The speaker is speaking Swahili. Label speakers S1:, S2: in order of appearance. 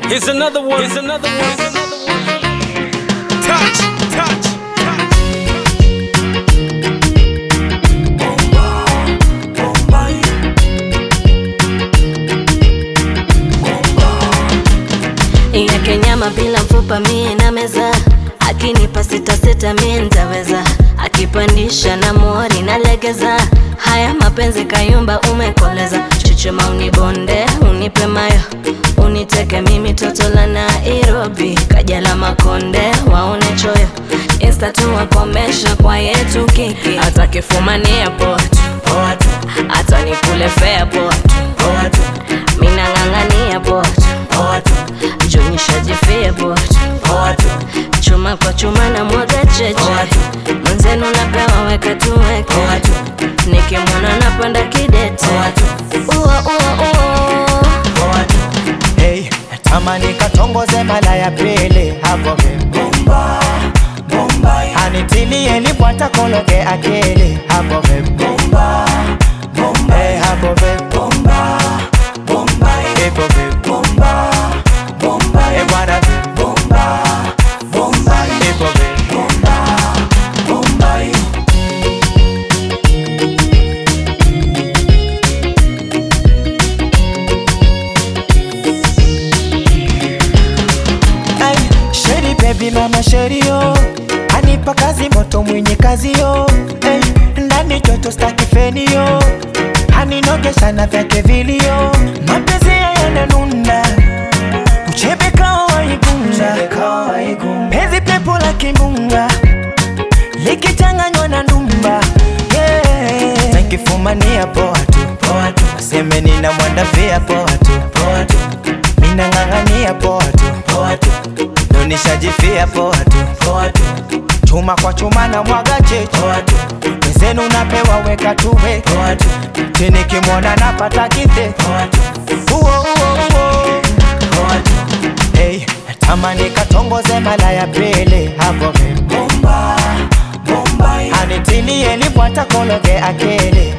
S1: Here's another one. Here's another one. Here's another one. Touch, touch, touch.
S2: yake nyama bila mfupa mie na meza akinipa sita sita mie ntaweza akipandisha na mori na legeza haya mapenzi kayumba umekoleza chuchuma unibonde unipe mayo uniteke mimi toto la nairobi kaja la makonde waone choyo insta tu wakomesha kwa yetu kiki atakifumania poa tu poa tu hata nikule fea poa tu poa tu minang'ang'ania poa tu poa tu jonyishajifia poa tu poa tu chuma kwa chuma na mwaga cheche mwenzenu napewa weka tuweke nikimwona napanda kidete ua ua ua
S3: Hey, natamani katongoze mala ya pili hapo bomba bomba anitilie lipwata kologe akili hapo bomba bomba hey, hapo bomba bomba hapo bomba bomba hey, bwana bomba bomba hapo bomba bomba Ay, Sheri baby mama sheri yo Anipa kazi moto mwenye kazi yo Ay, Ndani joto staki feni yo Aninogesha na vyake vilio Mapenzi ya yananuna Uchebe kawa waigunga Penzi pepo la kimbunga Likichanganywa na ndumba yeah. Nakifumania poa tu poa tu Aseme nina mwanda via poa tu poa tu Mina ng'ang'ania poa tu poa tu Nonishajifia poa tu poa tu Chuma kwa chuma na mwaga cheche poa tu Wezenu napewa weka tuwe poa tu Tini kimwona napata kite poa tu Uo uo uo poa tu Hey, natamani katongoze mala ya pili hapo bomba bomba anitilie lipwata kologe akili